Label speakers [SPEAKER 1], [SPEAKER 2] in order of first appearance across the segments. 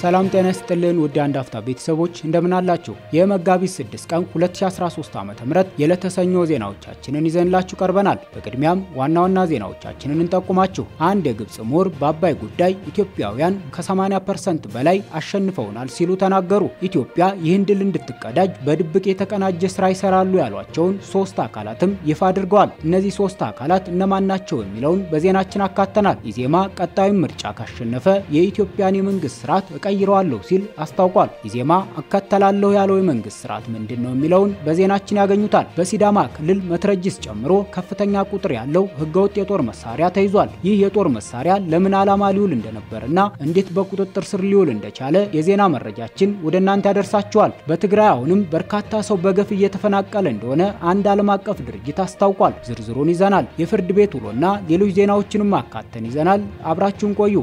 [SPEAKER 1] ሰላም ጤና ይስጥልን ውድ አንድ አፍታ ቤተሰቦች እንደምን አላችሁ? የመጋቢት 6 ቀን 2013 ዓ.ም የዕለተ ሰኞ ዜናዎቻችንን ይዘንላችሁ ቀርበናል። በቅድሚያም ዋና ዋና ዜናዎቻችንን እንጠቁማችሁ። አንድ የግብፅ ምሁር በአባይ ጉዳይ ኢትዮጵያውያን ከ80% በላይ አሸንፈውናል ሲሉ ተናገሩ። ኢትዮጵያ ይህን ድል እንድትቀዳጅ በድብቅ የተቀናጀ ስራ ይሰራሉ ያሏቸውን ሶስት አካላትም ይፋ አድርገዋል። እነዚህ ሶስት አካላት እነማን ናቸው የሚለውን በዜናችን አካተናል። ኢዜማ ቀጣዩን ምርጫ ካሸነፈ የኢትዮጵያን የመንግስት ስርዓት እቀይረዋለሁ ሲል አስታውቋል። ኢዜማ እከተላለሁ ያለው የመንግስት ስርዓት ምንድን ነው የሚለውን በዜናችን ያገኙታል። በሲዳማ ክልል መትረጅስ ጨምሮ ከፍተኛ ቁጥር ያለው ህገወጥ የጦር መሳሪያ ተይዟል። ይህ የጦር መሳሪያ ለምን ዓላማ ሊውል እንደነበርና እንዴት በቁጥጥር ስር ሊውል እንደቻለ የዜና መረጃችን ወደ እናንተ ያደርሳችኋል። በትግራይ አሁንም በርካታ ሰው በገፍ እየተፈናቀለ እንደሆነ አንድ ዓለም አቀፍ ድርጅት አስታውቋል። ዝርዝሩን ይዘናል። የፍርድ ቤት ውሎና ሌሎች ዜናዎችንም አካተን ይዘናል። አብራችሁን ቆዩ።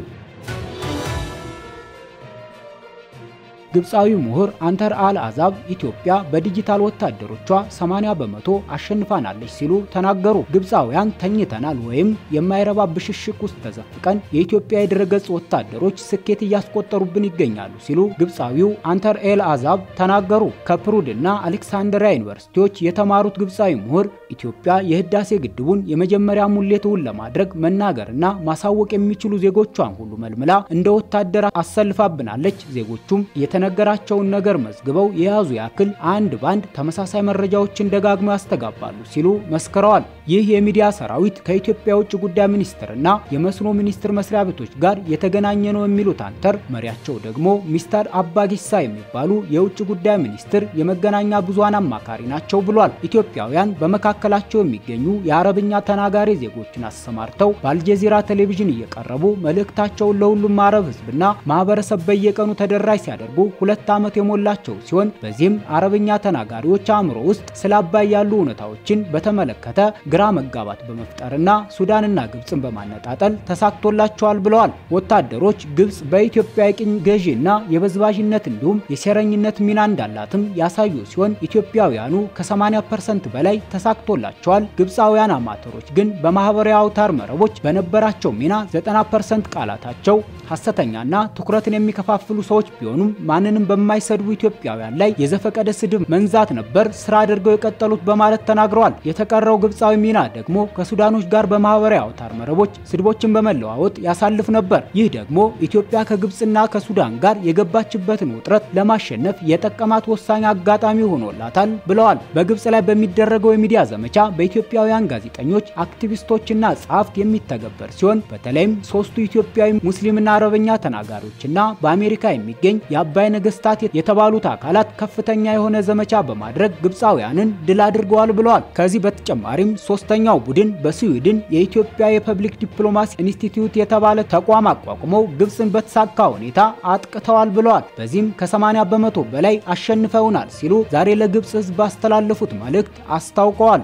[SPEAKER 1] ግብፃዊ ምሁር አንተር አል አዛብ ኢትዮጵያ በዲጂታል ወታደሮቿ 80 በመቶ አሸንፋናለች ሲሉ ተናገሩ። ግብፃውያን ተኝተናል ወይም የማይረባ ብሽሽቅ ውስጥ ተዘፍቀን የኢትዮጵያ የድረገጽ ወታደሮች ስኬት እያስቆጠሩብን ይገኛሉ ሲሉ ግብፃዊው አንተር ኤል አዛብ ተናገሩ። ከፕሩድ እና አሌክሳንድሪያ ዩኒቨርሲቲዎች የተማሩት ግብፃዊ ምሁር ኢትዮጵያ የህዳሴ ግድቡን የመጀመሪያ ሙሌትውን ለማድረግ መናገርና ማሳወቅ የሚችሉ ዜጎቿን ሁሉ መልምላ እንደ ወታደር አሰልፋብናለች። ዜጎቹም የተነገራቸውን ነገር መዝግበው የያዙ ያክል አንድ ባንድ ተመሳሳይ መረጃዎችን ደጋግመው ያስተጋባሉ ሲሉ መስክረዋል። ይህ የሚዲያ ሰራዊት ከኢትዮጵያ የውጭ ጉዳይ ሚኒስትርና የመስኖ ሚኒስቴር መስሪያ ቤቶች ጋር የተገናኘ ነው የሚሉት አንተር መሪያቸው ደግሞ ሚስተር አባጊሳ የሚባሉ የውጭ ጉዳይ ሚኒስትር የመገናኛ ብዙሃን አማካሪ ናቸው ብሏል። ኢትዮጵያውያን በመካከላቸው የሚገኙ የአረብኛ ተናጋሪ ዜጎችን አሰማርተው በአልጀዚራ ቴሌቪዥን እየቀረቡ መልእክታቸውን ለሁሉም አረብ ህዝብና ማህበረሰብ በየቀኑ ተደራሽ ሲያደርጉ ሁለት ዓመት የሞላቸው ሲሆን በዚህም አረብኛ ተናጋሪዎች አእምሮ ውስጥ ስለ አባይ ያሉ እውነታዎችን በተመለከተ ግራ መጋባት በመፍጠርና ሱዳንና ግብፅን በማነጣጠል ተሳክቶላቸዋል ብለዋል። ወታደሮች ግብፅ በኢትዮጵያ የቅኝ ገዢና የበዝባዥነት እንዲሁም የሴረኝነት ሚና እንዳላትም ያሳዩ ሲሆን ኢትዮጵያውያኑ ከ80% በላይ ተሳክቶላቸዋል። ግብፃውያን አማተሮች ግን በማህበራዊ አውታር መረቦች በነበራቸው ሚና 90% ቃላታቸው ሐሰተኛና ትኩረትን የሚከፋፍሉ ሰዎች ቢሆኑም ማንንም በማይሰድቡ ኢትዮጵያውያን ላይ የዘፈቀደ ስድብ መንዛት ነበር ስራ አድርገው የቀጠሉት በማለት ተናግረዋል። የተቀረው ግብፃዊ ሚና ደግሞ ከሱዳኖች ጋር በማህበራዊ አውታር መረቦች ስድቦችን በመለዋወጥ ያሳልፍ ነበር። ይህ ደግሞ ኢትዮጵያ ከግብፅና ከሱዳን ጋር የገባችበትን ውጥረት ለማሸነፍ የጠቀማት ወሳኝ አጋጣሚ ሆኖላታል ብለዋል። በግብፅ ላይ በሚደረገው የሚዲያ ዘመቻ በኢትዮጵያውያን ጋዜጠኞች፣ አክቲቪስቶችና ጸሐፍት የሚተገበር ሲሆን በተለይም ሶስቱ ኢትዮጵያዊ ሙስሊምና አረበኛ ተናጋሪዎችና በአሜሪካ የሚገኝ የአባይ ነገስታት የተባሉት አካላት ከፍተኛ የሆነ ዘመቻ በማድረግ ግብፃውያንን ድል አድርገዋል ብለዋል። ከዚህ በተጨማሪም ሶስተኛው ቡድን በስዊድን የኢትዮጵያ የፐብሊክ ዲፕሎማሲ ኢንስቲትዩት የተባለ ተቋም አቋቁመው ግብፅን በተሳካ ሁኔታ አጥቅተዋል ብለዋል። በዚህም ከ80 በመቶ በላይ አሸንፈውናል ሲሉ ዛሬ ለግብፅ ህዝብ ባስተላለፉት መልእክት አስታውቀዋል።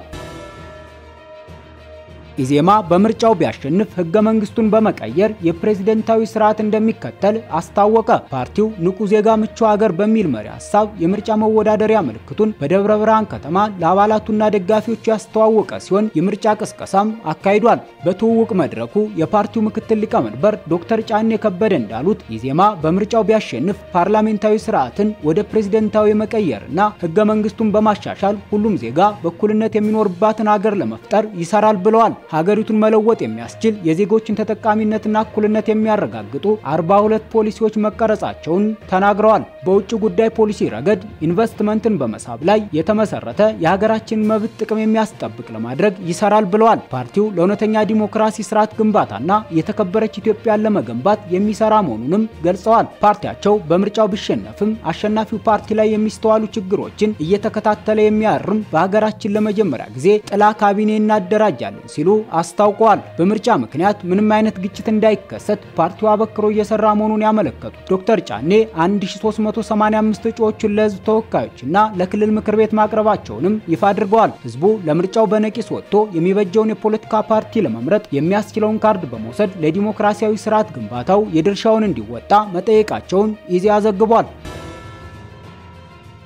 [SPEAKER 1] ኢዜማ በምርጫው ቢያሸንፍ ህገ መንግስቱን በመቀየር የፕሬዝደንታዊ ስርዓት እንደሚከተል አስታወቀ። ፓርቲው ንቁ ዜጋ ምቹ ሀገር በሚል መሪ ሀሳብ የምርጫ መወዳደሪያ ምልክቱን በደብረ ብርሃን ከተማ ለአባላቱና ደጋፊዎቹ ያስተዋወቀ ሲሆን የምርጫ ቅስቀሳም አካሂዷል። በትውውቅ መድረኩ የፓርቲው ምክትል ሊቀመንበር ዶክተር ጫኔ ከበደ እንዳሉት ኢዜማ በምርጫው ቢያሸንፍ ፓርላሜንታዊ ስርዓትን ወደ ፕሬዝደንታዊ መቀየርና ህገ መንግስቱን በማሻሻል ሁሉም ዜጋ በእኩልነት የሚኖርባትን ሀገር ለመፍጠር ይሰራል ብለዋል። ሀገሪቱን መለወጥ የሚያስችል የዜጎችን ተጠቃሚነትና እኩልነት የሚያረጋግጡ 42 ፖሊሲዎች መቀረጻቸውን ተናግረዋል። በውጭ ጉዳይ ፖሊሲ ረገድ ኢንቨስትመንትን በመሳብ ላይ የተመሰረተ የሀገራችንን መብት ጥቅም የሚያስጠብቅ ለማድረግ ይሰራል ብለዋል። ፓርቲው ለእውነተኛ ዲሞክራሲ ስርዓት ግንባታና የተከበረች ኢትዮጵያን ለመገንባት የሚሰራ መሆኑንም ገልጸዋል። ፓርቲያቸው በምርጫው ቢሸነፍም አሸናፊው ፓርቲ ላይ የሚስተዋሉ ችግሮችን እየተከታተለ የሚያርም በሀገራችን ለመጀመሪያ ጊዜ ጥላ ካቢኔ እናደራጃለን ሲሉ አስታውቀዋል። በምርጫ ምክንያት ምንም አይነት ግጭት እንዳይከሰት ፓርቲው አበክሮ እየሰራ መሆኑን ያመለከቱት ዶክተር ጫኔ 1385 እጩዎችን ለህዝብ ተወካዮችና ለክልል ምክር ቤት ማቅረባቸውንም ይፋ አድርገዋል። ህዝቡ ለምርጫው በነቂስ ወጥቶ የሚበጀውን የፖለቲካ ፓርቲ ለመምረጥ የሚያስችለውን ካርድ በመውሰድ ለዲሞክራሲያዊ ስርዓት ግንባታው የድርሻውን እንዲወጣ መጠየቃቸውን ኢዜአ ዘግቧል።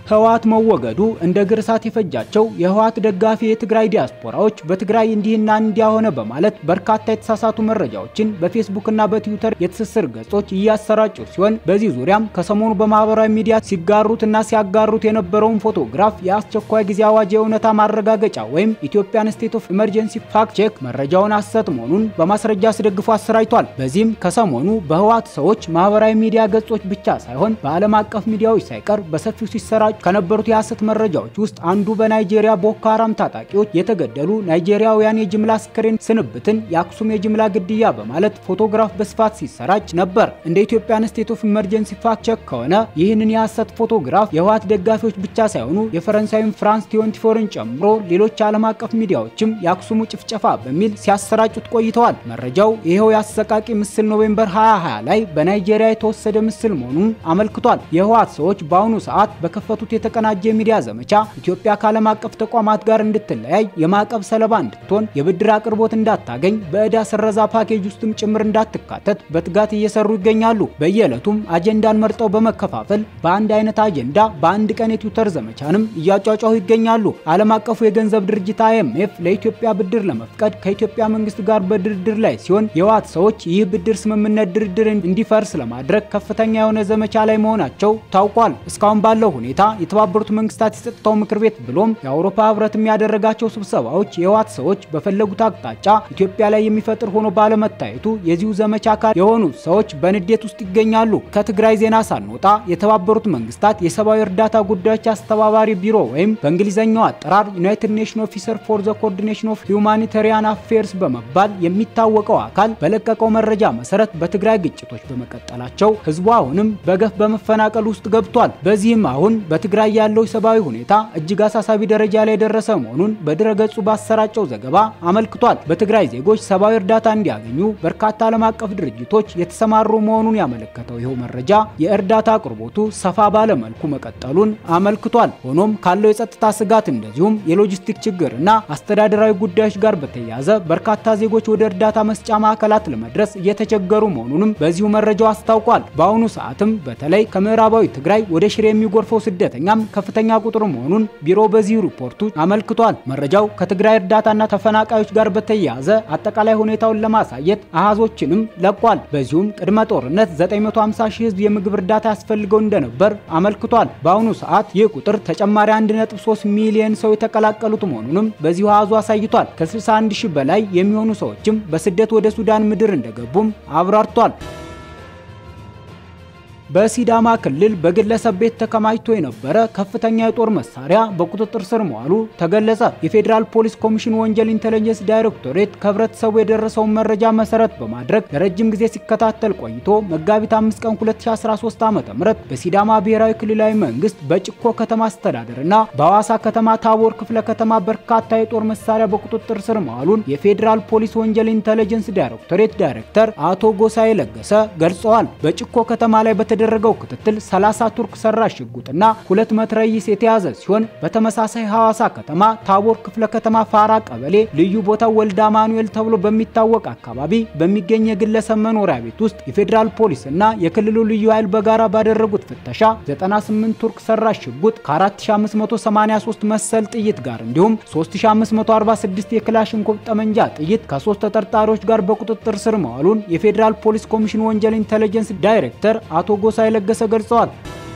[SPEAKER 1] ህወሓት መወገዱ እንደ ግር እሳት የፈጃቸው የህወሓት ደጋፊ የትግራይ ዲያስፖራዎች በትግራይ እንዲህና እንዲያ ሆነ በማለት በርካታ የተሳሳቱ መረጃዎችን በፌስቡክና በትዊተር የትስስር ገጾች እያሰራጩ ሲሆን በዚህ ዙሪያም ከሰሞኑ በማህበራዊ ሚዲያ ሲጋሩትና ሲያጋሩት የነበረውን ፎቶግራፍ የአስቸኳይ ጊዜ አዋጅ የእውነታ ማረጋገጫ ወይም ኢትዮጵያን ስቴት ኦፍ ኢመርጀንሲ ፋክት ቼክ መረጃውን ሐሰት መሆኑን በማስረጃ አስደግፎ አሰራጭቷል። በዚህም ከሰሞኑ በህወሓት ሰዎች ማህበራዊ ሚዲያ ገጾች ብቻ ሳይሆን በዓለም አቀፍ ሚዲያዎች ሳይቀር በሰፊው ሲሰራጩ ከነበሩት የሐሰት መረጃዎች ውስጥ አንዱ በናይጄሪያ ቦኮ ሃራም ታጣቂዎች የተገደሉ ናይጄሪያውያን የጅምላ አስክሬን ስንብትን የአክሱም የጅምላ ግድያ በማለት ፎቶግራፍ በስፋት ሲሰራጭ ነበር። እንደ ኢትዮጵያን ስቴት ኦፍ ኢመርጀንሲ ፋክት ቼክ ከሆነ ይህንን የሐሰት ፎቶግራፍ የህወሓት ደጋፊዎች ብቻ ሳይሆኑ የፈረንሳዩን ፍራንስ ቲዮንቲፎርን ጨምሮ ሌሎች ዓለም አቀፍ ሚዲያዎችም የአክሱሙ ጭፍጨፋ በሚል ሲያሰራጩት ቆይተዋል። መረጃው ይኸው የአሰቃቂ ምስል ኖቬምበር 2020 ላይ በናይጄሪያ የተወሰደ ምስል መሆኑን አመልክቷል። የህወሓት ሰዎች በአሁኑ ሰዓት በከፈቱት የተቀናጀ የሚዲያ ዘመቻ ኢትዮጵያ ከዓለም አቀፍ ተቋማት ጋር እንድትለያይ፣ የማዕቀብ ሰለባ እንድትሆን፣ የብድር አቅርቦት እንዳታገኝ፣ በዕዳ ስረዛ ፓኬጅ ውስጥም ጭምር እንዳትካተት በትጋት እየሰሩ ይገኛሉ። በየዕለቱም አጀንዳን መርጠው በመከፋፈል በአንድ አይነት አጀንዳ በአንድ ቀን የትዊተር ዘመቻንም እያጫጫሁ ይገኛሉ። ዓለም አቀፉ የገንዘብ ድርጅት አይኤምኤፍ ለኢትዮጵያ ብድር ለመፍቀድ ከኢትዮጵያ መንግስት ጋር በድርድር ላይ ሲሆን የህወሓት ሰዎች ይህ ብድር ስምምነት ድርድር እንዲፈርስ ለማድረግ ከፍተኛ የሆነ ዘመቻ ላይ መሆናቸው ታውቋል። እስካሁን ባለው ሁኔታ የተባበሩት መንግስታት የጸጥታው ምክር ቤት ብሎም የአውሮፓ ህብረት የሚያደረጋቸው ስብሰባዎች የህወሓት ሰዎች በፈለጉት አቅጣጫ ኢትዮጵያ ላይ የሚፈጥር ሆኖ ባለመታየቱ የዚሁ ዘመቻ አካል የሆኑት ሰዎች በንዴት ውስጥ ይገኛሉ። ከትግራይ ዜና ሳንወጣ የተባበሩት መንግስታት የሰብአዊ እርዳታ ጉዳዮች አስተባባሪ ቢሮ ወይም በእንግሊዝኛው አጠራር ዩናይትድ ኔሽን ኦፊሰር ፎር ዘ ኮኦርዲኔሽን ኦፍ ሁማኒታሪያን አፌርስ በመባል የሚታወቀው አካል በለቀቀው መረጃ መሰረት በትግራይ ግጭቶች በመቀጠላቸው ህዝቡ አሁንም በገፍ በመፈናቀል ውስጥ ገብቷል። በዚህም አሁን በትግራይ ያለው ሰብአዊ ሁኔታ እጅግ አሳሳቢ ደረጃ ላይ የደረሰ መሆኑን በድረገጹ ባሰራጨው ዘገባ አመልክቷል። በትግራይ ዜጎች ሰብአዊ እርዳታ እንዲያገኙ በርካታ ዓለም አቀፍ ድርጅቶች የተሰማሩ መሆኑን ያመለከተው ይኸው መረጃ የእርዳታ አቅርቦቱ ሰፋ ባለ መልኩ መቀጠሉን አመልክቷል። ሆኖም ካለው የጸጥታ ስጋት እንደዚሁም የሎጂስቲክ ችግር እና አስተዳደራዊ ጉዳዮች ጋር በተያያዘ በርካታ ዜጎች ወደ እርዳታ መስጫ ማዕከላት ለመድረስ እየተቸገሩ መሆኑንም በዚሁ መረጃው አስታውቋል። በአሁኑ ሰዓትም በተለይ ከምዕራባዊ ትግራይ ወደ ሽሬ የሚጎርፈው ስደተኛም ከፍተኛ ቁጥር መሆኑን ቢሮ በዚሁ ሪፖርቱ አመልክቷል። መረጃው ከትግራይ እርዳታና ተፈናቃዮች ጋር በተያያዘ አጠቃላይ ሁኔታውን ለማሳየት አሃዞችንም ለቋል። በዚሁም ቅድመ ጦርነት 950 ሺህ ህዝብ የምግብ እርዳታ ያስፈልገው እንደነበር አመልክቷል። በአሁኑ ሰዓት ይህ ቁጥር ተጨማሪ 1.3 ሚሊዮን ሰው የተቀላቀሉት መሆኑንም በዚሁ አሃዙ አሳይቷል። ከ61 ሺህ በላይ የሚሆኑ ሰዎችም በስደት ወደ ሱዳን ምድር እንደገቡም አብራርቷል። በሲዳማ ክልል በግለሰብ ቤት ተከማችቶ የነበረ ከፍተኛ የጦር መሳሪያ በቁጥጥር ስር መዋሉ ተገለጸ። የፌዴራል ፖሊስ ኮሚሽን ወንጀል ኢንተለጀንስ ዳይሬክቶሬት ከህብረተሰቡ የደረሰውን መረጃ መሰረት በማድረግ ለረጅም ጊዜ ሲከታተል ቆይቶ መጋቢት 5 ቀን 2013 ዓ.ም በሲዳማ ብሔራዊ ክልላዊ መንግስት በጭኮ ከተማ አስተዳደር እና በሐዋሳ ከተማ ታቦር ክፍለ ከተማ በርካታ የጦር መሳሪያ በቁጥጥር ስር መዋሉን የፌዴራል ፖሊስ ወንጀል ኢንተለጀንስ ዳይሬክቶሬት ዳይሬክተር አቶ ጎሳዬ ለገሰ ገልጸዋል። በጭኮ ከተማ ላይ የተደረገው ክትትል 30 ቱርክ ሰራሽ ሽጉጥና ሁለት መትረይስ የተያዘ ሲሆን በተመሳሳይ ሐዋሳ ከተማ ታቦር ክፍለ ከተማ ፋራ ቀበሌ ልዩ ቦታው ወልዳ ማኑኤል ተብሎ በሚታወቅ አካባቢ በሚገኝ የግለሰብ መኖሪያ ቤት ውስጥ የፌዴራል ፖሊስ እና የክልሉ ልዩ ኃይል በጋራ ባደረጉት ፍተሻ 98 ቱርክ ሰራሽ ሽጉጥ ከ4583 መሰል ጥይት ጋር እንዲሁም 3546 የክላሽንኮቭ ጠመንጃ ጥይት ከሶስት ተጠርጣሪዎች ጋር በቁጥጥር ስር መዋሉን የፌዴራል ፖሊስ ኮሚሽን ወንጀል ኢንተለጀንስ ዳይሬክተር አቶ ጎሳዬ ለገሰ ገልጸዋል።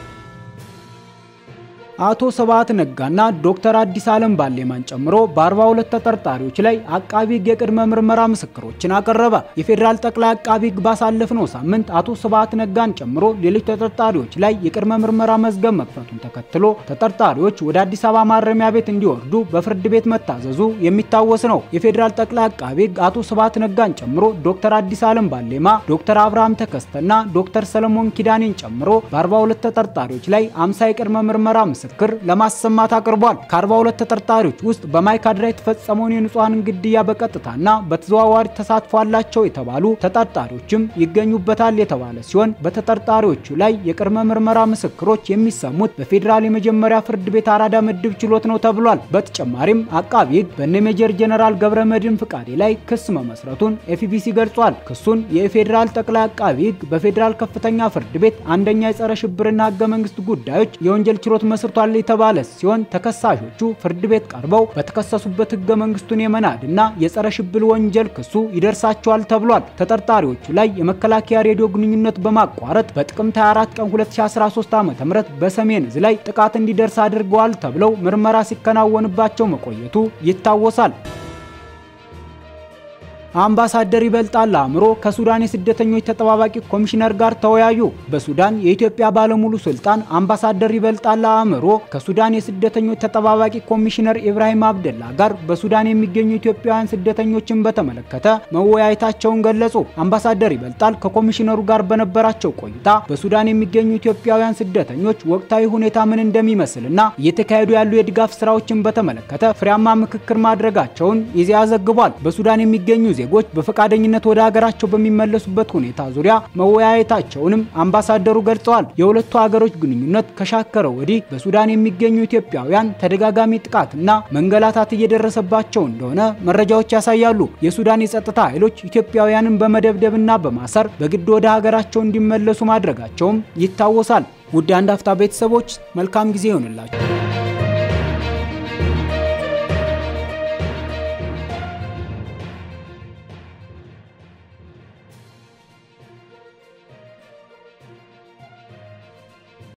[SPEAKER 1] አቶ ስብሐት ነጋና ዶክተር አዲስ ዓለም ባሌማን ጨምሮ በ42 ተጠርጣሪዎች ላይ አቃቢ ሕግ የቅድመ ምርመራ ምስክሮችን አቀረበ። የፌዴራል ጠቅላይ አቃቢ ሕግ ባሳለፍነው ሳምንት አቶ ስብሐት ነጋን ጨምሮ ሌሎች ተጠርጣሪዎች ላይ የቅድመ ምርመራ መዝገብ መክፈቱን ተከትሎ ተጠርጣሪዎች ወደ አዲስ አበባ ማረሚያ ቤት እንዲወርዱ በፍርድ ቤት መታዘዙ የሚታወስ ነው። የፌዴራል ጠቅላይ አቃቢ ሕግ አቶ ስብሐት ነጋን ጨምሮ ዶክተር አዲስ ዓለም ባሌማ፣ ዶክተር አብርሃም ተከስተና ዶክተር ሰለሞን ኪዳኔን ጨምሮ በ42 ተጠርጣሪዎች ላይ 50 የቅድመ ምርመራ ምስክር ለማሰማት አቅርቧል። ከ42 ተጠርጣሪዎች ውስጥ በማይካድራ የተፈጸመውን የንጹሐንን ግድያ በቀጥታና በተዘዋዋሪ ተሳትፎ አላቸው የተባሉ ተጠርጣሪዎችም ይገኙበታል የተባለ ሲሆን በተጠርጣሪዎቹ ላይ የቅድመ ምርመራ ምስክሮች የሚሰሙት በፌዴራል የመጀመሪያ ፍርድ ቤት አራዳ ምድብ ችሎት ነው ተብሏል። በተጨማሪም አቃቢ ሕግ በነ ሜጀር ጀነራል ገብረ መድህን ፍቃዴ ላይ ክስ መመስረቱን ኤፍቢሲ ገልጿል። ክሱን የፌዴራል ጠቅላይ አቃቢ ሕግ በፌዴራል ከፍተኛ ፍርድ ቤት አንደኛ የጸረ ሽብርና ህገ መንግስት ጉዳዮች የወንጀል ችሎት መስርቷል ተገኝቷል የተባለ ሲሆን ተከሳሾቹ ፍርድ ቤት ቀርበው በተከሰሱበት ህገ መንግስቱን የመናድና የጸረ ሽብር ወንጀል ክሱ ይደርሳቸዋል ተብሏል። ተጠርጣሪዎቹ ላይ የመከላከያ ሬዲዮ ግንኙነት በማቋረጥ በጥቅምት 24 ቀን 2013 ዓ.ም በሰሜን እዝ ላይ ጥቃት እንዲደርስ አድርገዋል ተብለው ምርመራ ሲከናወንባቸው መቆየቱ ይታወሳል። አምባሳደር ይበልጣል አእምሮ ከሱዳን የስደተኞች ተጠባባቂ ኮሚሽነር ጋር ተወያዩ። በሱዳን የኢትዮጵያ ባለሙሉ ስልጣን አምባሳደር ይበልጣል አእምሮ ከሱዳን የስደተኞች ተጠባባቂ ኮሚሽነር ኢብራሂም አብደላ ጋር በሱዳን የሚገኙ ኢትዮጵያውያን ስደተኞችን በተመለከተ መወያየታቸውን ገለጹ። አምባሳደር ይበልጣል ከኮሚሽነሩ ጋር በነበራቸው ቆይታ በሱዳን የሚገኙ ኢትዮጵያውያን ስደተኞች ወቅታዊ ሁኔታ ምን እንደሚመስልና እየተካሄዱ ያሉ የድጋፍ ስራዎችን በተመለከተ ፍሬያማ ምክክር ማድረጋቸውን ኢዜአ ዘግቧል። በሱዳን የሚገኙ ዜጎች በፈቃደኝነት ወደ ሀገራቸው በሚመለሱበት ሁኔታ ዙሪያ መወያየታቸውንም አምባሳደሩ ገልጸዋል። የሁለቱ ሀገሮች ግንኙነት ከሻከረ ወዲህ በሱዳን የሚገኙ ኢትዮጵያውያን ተደጋጋሚ ጥቃትና መንገላታት እየደረሰባቸው እንደሆነ መረጃዎች ያሳያሉ። የሱዳን የጸጥታ ኃይሎች ኢትዮጵያውያንን በመደብደብና በማሰር በግድ ወደ ሀገራቸው እንዲመለሱ ማድረጋቸውም ይታወሳል። ውድ አንድ አፍታ ቤተሰቦች መልካም ጊዜ ይሆንላችሁ።